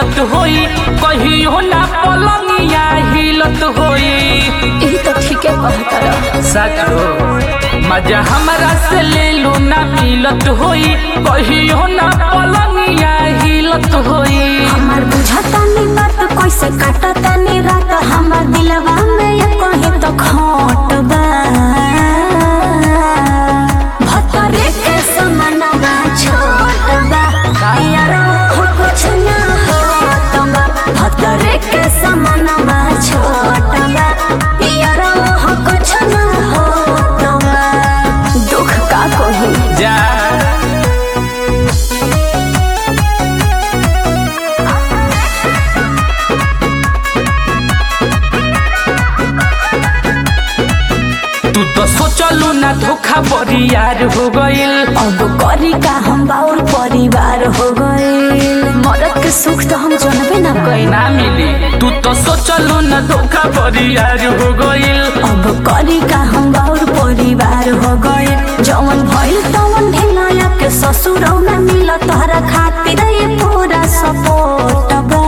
मिलत होई कहियो ना पलंगिया हिलत होई यही तो ठीक है कहता रहा सच हो मजा हमरा से ले लो ना मिलत होई कहियो ना पलंगिया हिलत होई हमार बुझाता नी बात कैसे काटता नी रात हमार दिलवा में ये कहे तो खोट बा भतरे के समानवा छोट बा यार हो कुछ ना होत बा भतरे के समानवा छोट बा यार हो कुछ ना होत बा दुख का कही जा तू तो सोचलू ना धोखा बरियार हो गइल अब करी का हम बाउर परिवार हो गए मरद के सुख तो हम जानबे ना कइल ना मिली तू तो सोचलू ना धोखा बरियार हो गइल अब करी का हम बाउर परिवार हो गए जवन भइल तवन ढेलाया के ससुर ना मिल तोहरा खातिर ये पूरा सपोर्ट बा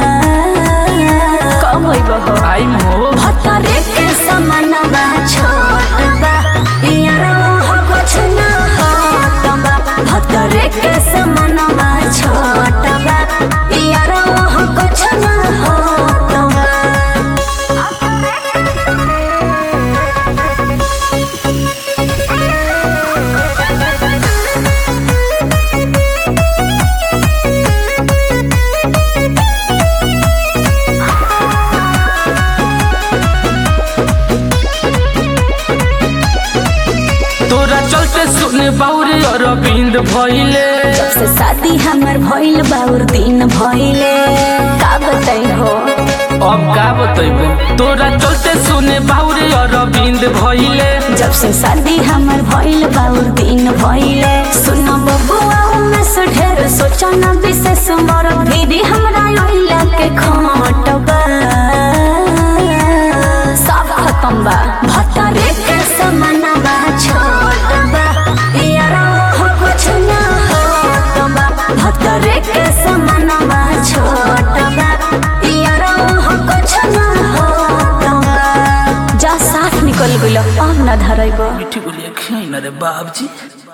कब होइब हो आई मो भतरे के समानवा छोट बा यार हो कुछ ना होत बा भतरे के समानवा छोट बा यार हो कुछ ना होत बा तोरा चलते सुने बाउरे अरविंद भइले जब से शादी हमर भइल बाउर दिन भइले का बताई हो अब का बतैबे तोरा चलते सुने बाउरे अरविंद भइले जब से शादी हमर भइल बाउर दिन भइले सुन बबुआ में से ढेर सोचा न विशेष मोर भीरी हमरा ओइला के खोट बा सब खत्म बा भतरे के समानवा छोट बा यारा हो कुछ ना होत बा भतरे के समानवा छोट बा यारा हो कुछ ना होत बा जा साथ निकल गइल अब न धरैब मिठी बोलिए खै न रे बाबजी